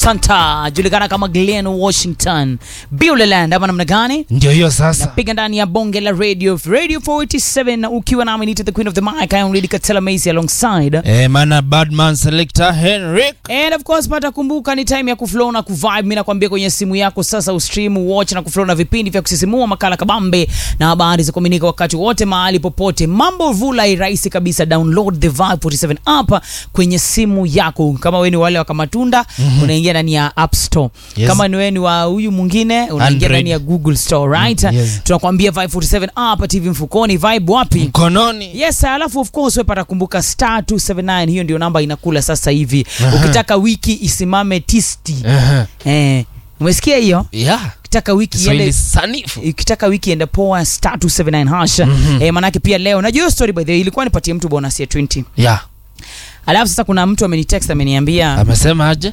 Santa julikana kama Glen Washington Buleland ama namna gani? ndio hiyo sasa Piga ndani ya bonge la radio Radio 47 ukiwa nami nita the queen of the mic I am Lady Katela Macy alongside eh, mana badman selector henrik And of course pata kumbuka ni time ya kuflow na kuvibe. Mimi nakwambia kwenye simu yako sasa ustream, watch na kuflow na vipindi vya kusisimua, makala kabambe na habari za kuaminika wakati wote mahali popote. Mambo vula rahisi kabisa. Download the Vibe 47 app kwenye simu yako. Kama wewe ni wale wa Kamatunda, unaingia ndani ya App Store. Yes. Kama ni wewe ni wa huyu mwingine, unaingia Android. ndani ya Google Store, right? Mm, yes. Tunakwambia Vibe 47 app, TV mfukoni, Vibe wapi? mkononi Yes, alafu of course wewe pata kumbuka star 279 hiyo ndio namba inakula sasa hivi. Aha. Ukitaka wiki isimame tisti. Aha. Eh, umesikia hiyo? yeah. Ukitaka wiki Kiswahili iende sanifu ukitaka wiki ende poa star 279 hash. Eh, manake pia leo najua hiyo story by the way ilikuwa nipatie mtu bonus ya 20. yeah. Alafu sasa kuna mtu amenitext ameniambia amesema aje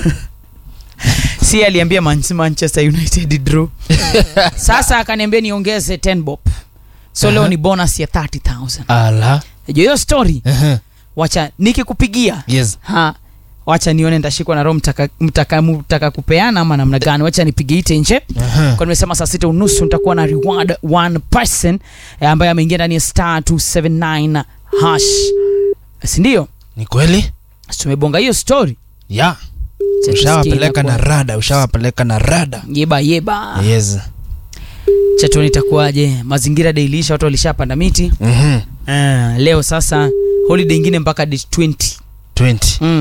si aliambia Man- Manchester United draw. Sasa akaniambia niongeze 10 bob. So leo Aha. ni bonus ya 30,000. ala Najua hiyo story. Aha. Wacha nikikupigia yes ha wacha nione ndashikwa na roho mtaka, mtaka, mtaka kupeana ama namna gani wacha nipige ite nje Aha. kwa nimesema saa sita unusu nitakuwa na reward one person eh, ambaye ameingia ndani ya star 279 hash sindio ni kweli tumebonga hiyo story yeah. Cha ushawapeleka tusikie na inakuwa- rada ushawapeleka na rada yeba yeba yes chatuoni itakuwaje mazingira dailisha watu walishapanda miti Mhm. uh, leo sasa holiday ingine mpaka date 20 20